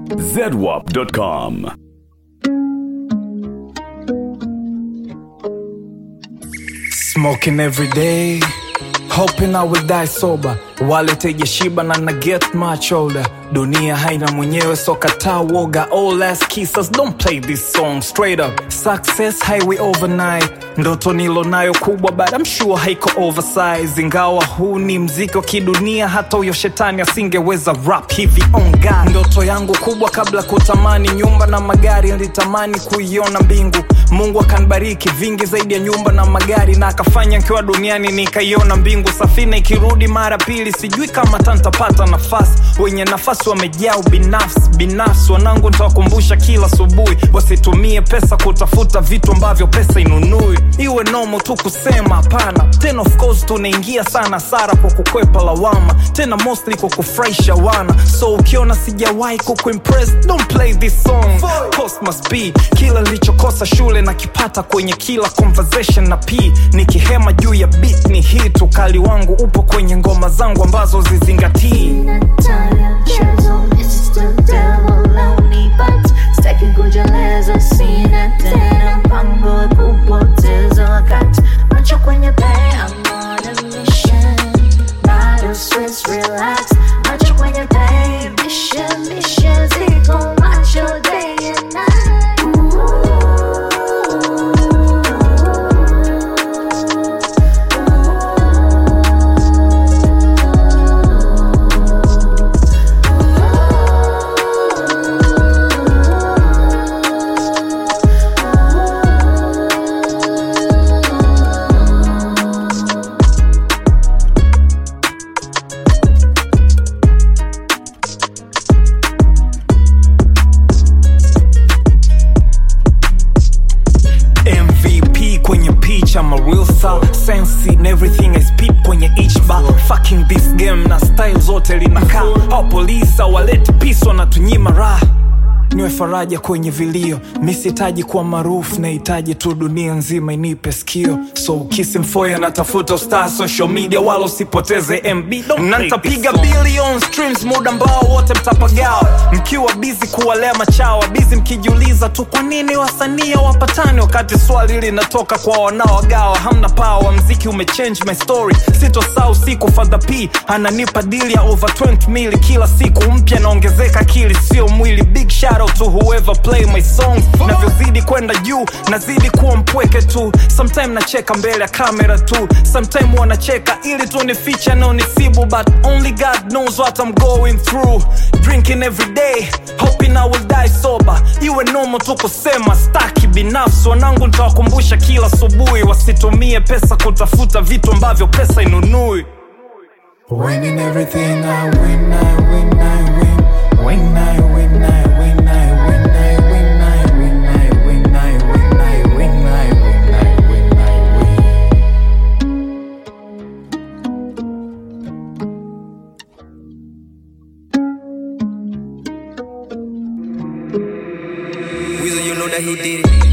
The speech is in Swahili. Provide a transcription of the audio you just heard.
zedwap.com. Smoking every day, hoping I will die sober. Wallet haijashiba na na get much older. Dunia haina mwenyewe so kataa woga. All ass kissers don't play this song straight up. Success highway overnight, ndoto nilo nayo kubwa but I'm sure haiko oversize. Ingawa huu ni mziki wa kidunia, hata huyo shetani asingeweza rap hivi on God. Ndoto yangu kubwa kabla kutamani nyumba na magari, nilitamani kuiona mbingu. Mungu akanibariki vingi zaidi ya nyumba na magari, na akafanya nikiwa duniani nikaiona mbingu. Safina ikirudi mara pili, sijui kama tantapata nafasi. Wenye nafasi wamejaa ubinafsi binafsi, wanangu nitawakumbusha kila asubuhi, wasitumie pesa kutafuta vitu ambavyo pesa inunui. Iwe nomo tu kusema hapana. Tena of course tunaingia sana sara kwa kukwepa lawama, tena mostly kwa kufurahisha wana. So ukiona sijawahi kukuimpress, don't play this song. Cost must be kila nilichokosa shule na kipata kwenye kila conversation na p nikihema juu ya beat ni hit. Ukali wangu upo kwenye ngoma zangu ambazo zizingatii Natalia chezo It's the devil lonely but Sitaki kujeleza sina tena mpango wa kupoteza wakati Macho kwenye pay I'm on a mission Bado stress relax Macho kwenye pay Mission mission ziko macho day and MVP kwenye pitch I'm a real star Sensi and everything I speak kwenye each bar Fucking this game na style zote linakaa Hao polisi hawaleti peace wanatunyima raha niwe faraja kwenye vilio mi sihitaji kuwa maarufu nahitaji tu dunia nzima inipe skio so ukisi mfoya natafuta star social media wala usipoteze mb na ntapiga billion streams muda ambao wote mtapagawa mkiwa bizi kuwalea machawa bizi mkijiuliza tu kwa nini wasanii wapatani wakati swali linatoka kwa wanaogawa hamna pawa mziki umechange my story sitosaa usiku fadha p ananipa dili ya over 20 mili kila siku mpya naongezeka akili sio mwili big shout out to whoever play my songs navyozidi kwenda juu nazidi kuwa mpweke tu sometime nacheka mbele ya kamera tu sometime wanacheka ili tu ni ficha no nisibu but only god knows what i'm going through drinking every day hoping i will die sober iwe nomo tu kusema staki binafsi wanangu nitawakumbusha kila asubuhi wasitumie pesa kutafuta vitu ambavyo pesa inunui Winning everything I win, I win, I win. Win, I win, I win, I win, I win, I win, I win, I win, I win, I win, I win, I win. Weezy, you know that he did it.